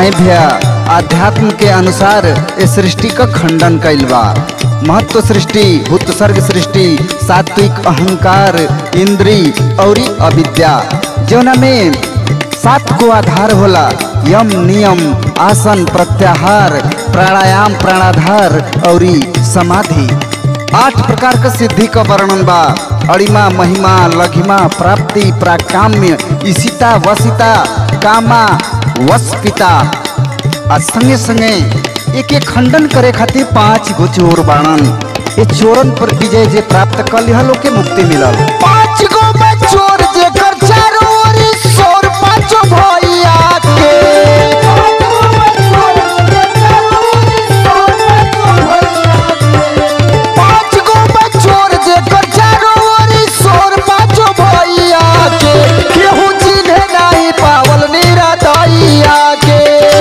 आई भैया आध्यात्म के अनुसार इस सृष्टि का खंडन कैल बा महत्व सृष्टि भूत सर्ग सृष्टि सात्विक अहंकार इंद्री और अविद्या जौना में सात को आधार होला यम नियम आसन प्रत्याहार प्राणायाम प्राणाधार और समाधि आठ प्रकार का सिद्धि का वर्णन बा अड़िमा महिमा लघिमा प्राप्ति प्राकाम्य इसिता वसिता कामा वस्पिता आ संगे संगे एक एक खंडन करे खातिर पांच गो चोर बाणन ये चोरन पर विजय जे प्राप्त कर लिया लोग के मुक्ति मिलल पाँच गो में चोर जेकर चारों ओरी सोर पाँचो भैया के पाँच गो में चोर जेकर चारों ओरी सोर पाँचो भैया के केहू चिन्हे नहीं पावल निरदैया के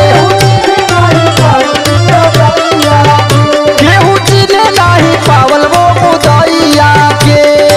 केहू चिन्हे नहीं पावल वो मुदैया के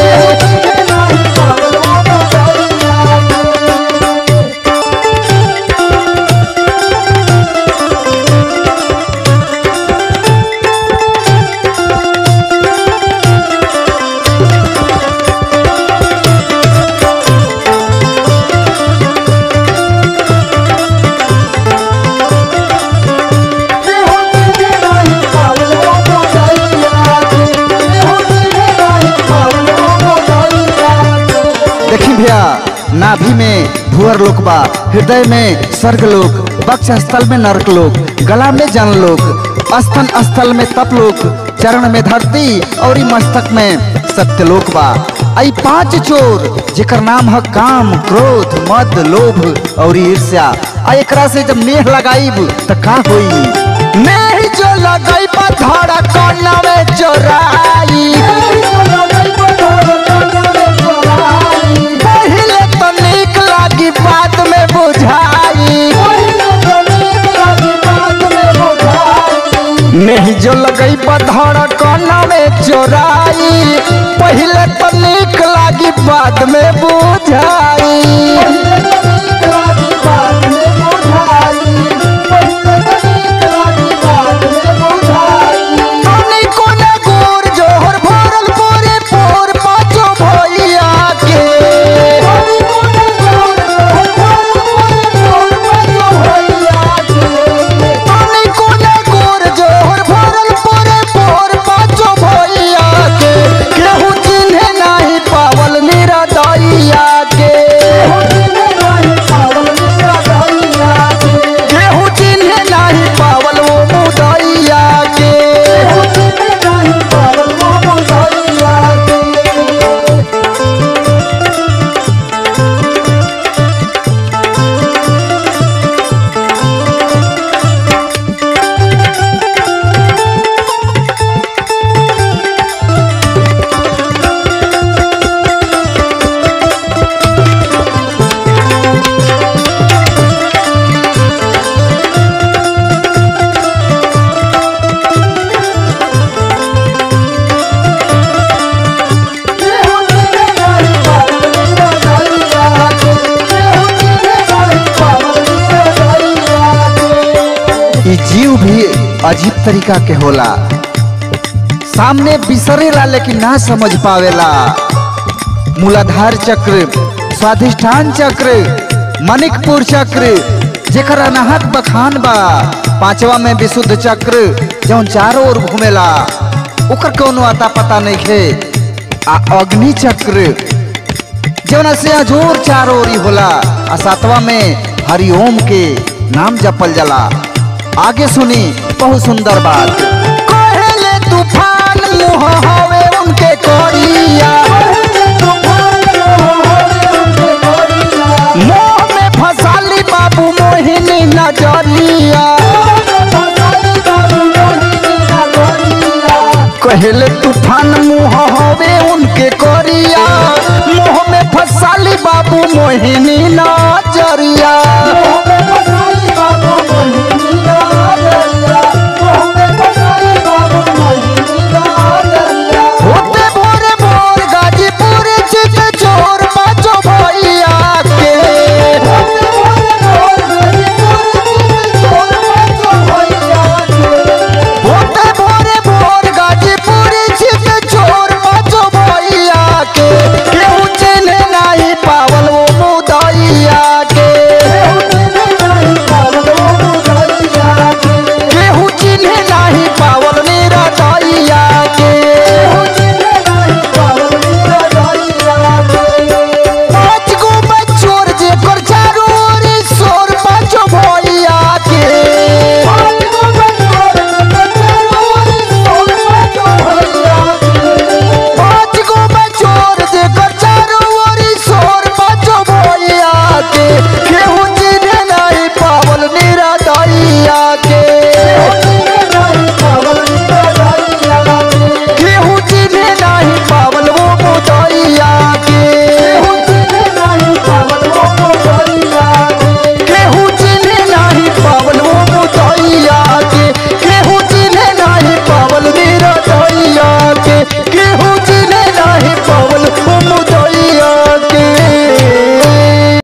देखी भैया नाभि में भुअर लोक बा हृदय में स्वर्ग लोक वक्ष स्थल में नरक लोक गला में जन लोक स्तन स्थल में तप लोक चरण में धरती और मस्तक में सत्यलोक बा आई पांच चोर जेकर नाम है काम क्रोध मद लोभ और ईर्ष्या आ एकरा से जब मेह लगाईब त का होई नहीं जो लगई पथड़ा कनवे चोराई पहिले तो नीक लागी बाद में बुझाई नहीं जो लगई पथड़ा कनवे चोराई पहिले तो नीक लागी बाद में बुझाई तनी कोने गोर जोहर भरल पूरे पोर पाँचो भैया के तनी कोने गोर जोहर भरल पूरे पोर पाँचो भैया के केहू चिन्हे नहीं पावल निरदैया के केहू चिन्हे नहीं पावल वो मुदैया के ई जीव भी अजीब तरीका के होला सामने बिसरेला लेकिन ना समझ पावेला मूलाधार चक्र स्वाधिष्ठान चक्र मणिकपुर चक्र जेकर अनाहत बखान बा पांचवा में विशुद्ध चक्र जौन चारों ओर घूमेला ओकर कोनो अता पता नहीं खे आ अग्नि चक्र जौना से अजोर चारों ओरी होला आ सातवा में हरिओम के नाम जपल जाला आगे सुनी बहुत सुंदर बात कहले तूफान मुँह हवे उनके कोरिया मोह में फसाली बाबू मोहिनी नजरिया कहले तूफान मुँह हवे उनके कोरिया मोह में फसाली बाबू मोहिनी नजरिया